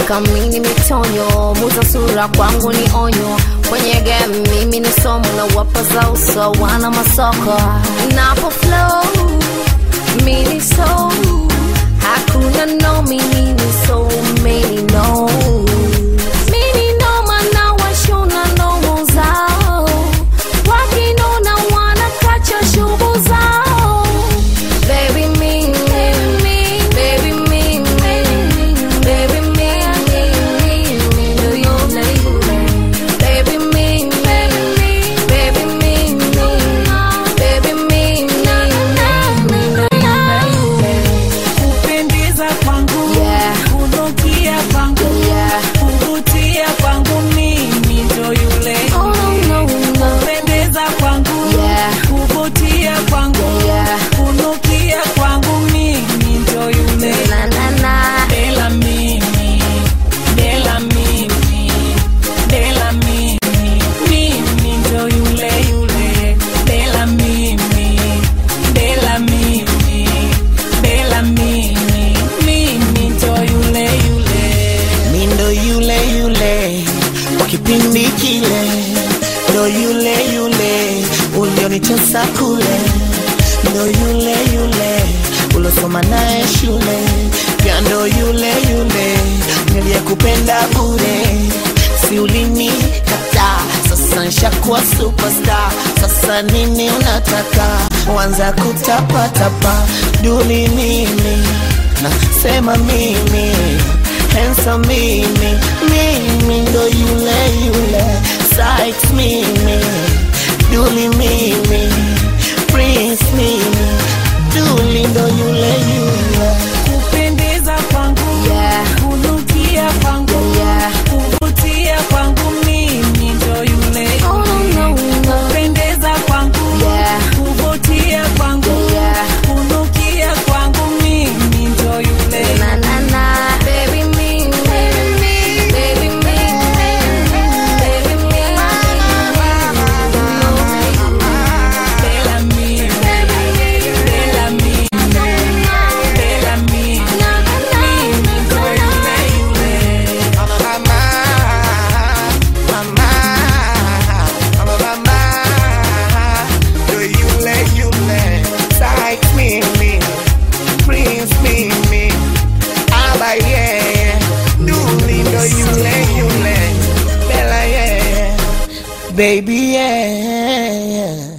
kamini mitonyo muza sura kwangu ni onyo kwenye game mimi ni somo na wapa za uso wana masoko napo flow mini so hakuna no mini ni so many no mini no mana washona nomo zao wakinona wanakacha shubu zao baby me me baby me me baby me me me do you like baby me me baby me me baby me me kupendeza kwangu Yeah. kunukia kwangu Yeah. kuvutia kwangu mimi ndo yule Oh no no kupendeza kwangu Yeah. kuvutia kwangu Yeah. kunukia kwangu mimi ndo yule na na na Dela mimi, dela mimi, dela mimi, mimi ndo yule yule. Dela mimi, dela mimi, dela mimi, mimi ndo yule yule. mi ndo yule yule kwa kipindi kile, ndo yule yule ulionitosa kule, ndo yule yule ulosoma naye shule, pia ndo yule yule niliyekupenda bure, si ulinikataa, sasa nshakuwa superstar. Sasa nini unataka? Wanza kutapatapa duli mimi nasema mimi handsome mimi mimi ndo yule yule Sykes mimi Duli mimi Prince mimi Duli ndo yule yule Kupendeza kwangu, Yeah. kunukia kwangu, Yeah. kuvutia kwangu mimi ndo yule. Oh no no Kupendeza kwangu, Yeah. kuvutia kwangu, Yeah. kunukia kwangu mimi ndo yule. na na na baby me baby me baby me baby me Dela mimi, dela mimi, dela mimi, mimi ndo yule yule. Mama, mama, mama, mama, ndo yule yule Sykes mimi Prince mimi Aba yeye Duli ndo yule yule Bella yeye Baby yeah